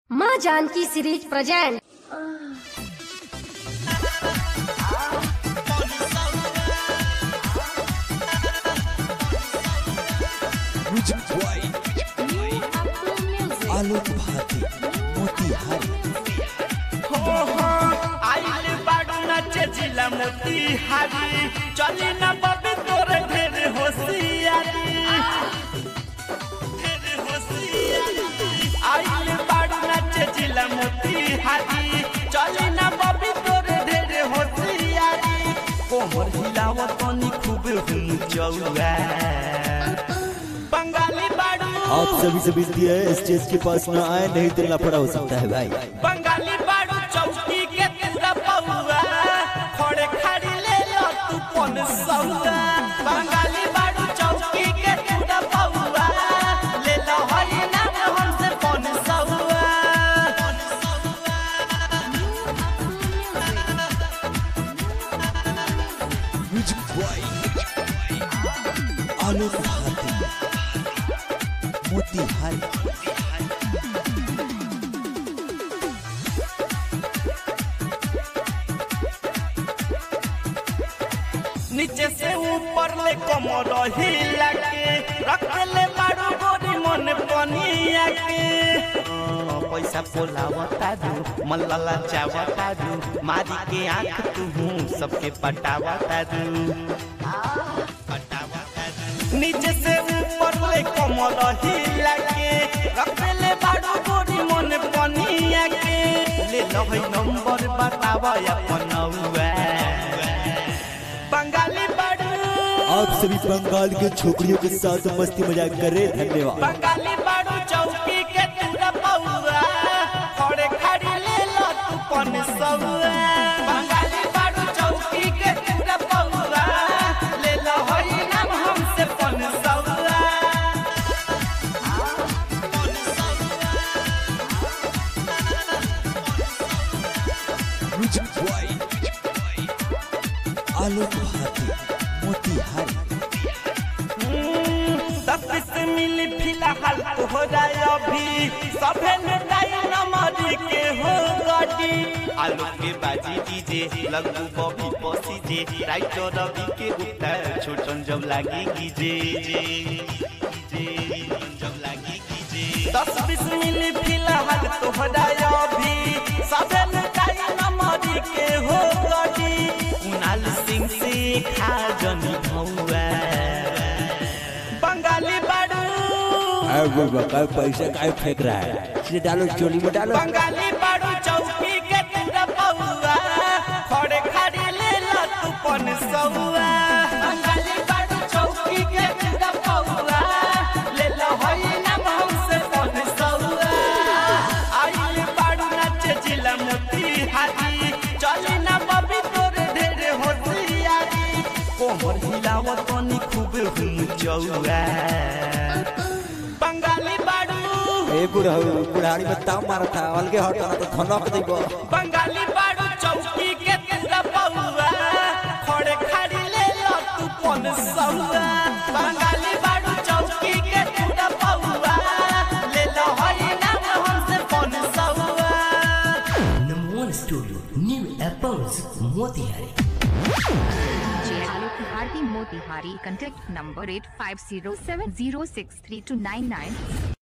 माँ Janki series present music by Alok Bharti Motihari आइल बाडू नाचे जिला मोतिहारी चली ना बबी तोरे ढेर होशियारी ढेर होशियारी आइल बाडू नाचे जिला मोतिहारी चली ना बबी तोरे ढेर होशियारी कोमर हिलावत तनी खूब हुम चौआ बंगाली बाडू आप सभी से विनती है स्टेज के पास न आए नहीं तो लफड़ा हो सकता है भाई बंगाली बाड़ू चौकी के तेरा पौआ खड़े खड़ी ले लो तू पन सौदा बंगाली बाड़ू चौकी के तेरा पौआ ले लो हई ना हमसे पन सौदा म्यूजिक बॉय आलोक भारती मोतिहारी नीचे से ऊपर ले कमर हिला के रख ले बाड़ू गोरी मन पनिया के हाँ, पैसा पोलावता दू मल्ला चावता दू मारी के आंख तू सबके पटावता दू नीचे से ऊपर ले कमर हिला के रख ले बाड़ू गोरी मन पनिया के ले लो है नंबर बतावा अपन बंगाली बाड़ू आप सभी बंगाल के छोकरियों के साथ मस्ती मजाक कर रहे हैं। धन्यवाद बंगाली बाड़ू चौकी के पूरा पौआ खड़े खड़ी ले लो तू पन सौआ बंगाली बाड़ू चौकी के पूरा पौआ ले लो हरी नाम हमसे पन सौआ म्यूजिक बॉय आलोक भारती मोतिहारी दस से मिली फिलहाल तो हो जाए अभी सभे नेताई नमरी के हो गटी आलू के बाजी डीजे लगू बबी पसी जे राइटर रवि के उत्तर छोटन जब लागी कीजे जे जे जब लागी कीजे दस बीस मिली फिलहाल तो हो जाए अभी सभे नेताई नमरी के हो गटी कुणाल सिंह से खा जनी भौआ बंगाली बाड़ू पैसा काय फेंक रहा है इसे डालो चोली में डालो बंगाली बाड़ू चौकी के तेरा पौआ खड़े खड़ी ले लो तू पन सौआ बंगाली बाड़ू चौकी के तेरा पौआ ले लो हई नाम हमसे पन सौआ आइल बाड़ू नाचे जिला मोतिहारी चली ना बबी तोरे ढेर होशियारी कोमर हिलावत तनी खूब हुम चौआ बंगाली बाड़ू ए बुढ़ऊ बुढ़ाड़ी में ताव मारा था अलगे हटा तो धनक देबो बंगाली बाड़ू चौकी के तेरा पौआ खड़े खड़ी ले लो तू पन सौआ बंगाली बाड़ू चौकी के तेरा पौआ ले लो हई नाम हमसे पन सौआ Number one studio, New Apples, Motihari. DJ Alok Bharti Motihari. Contact number 8507063299.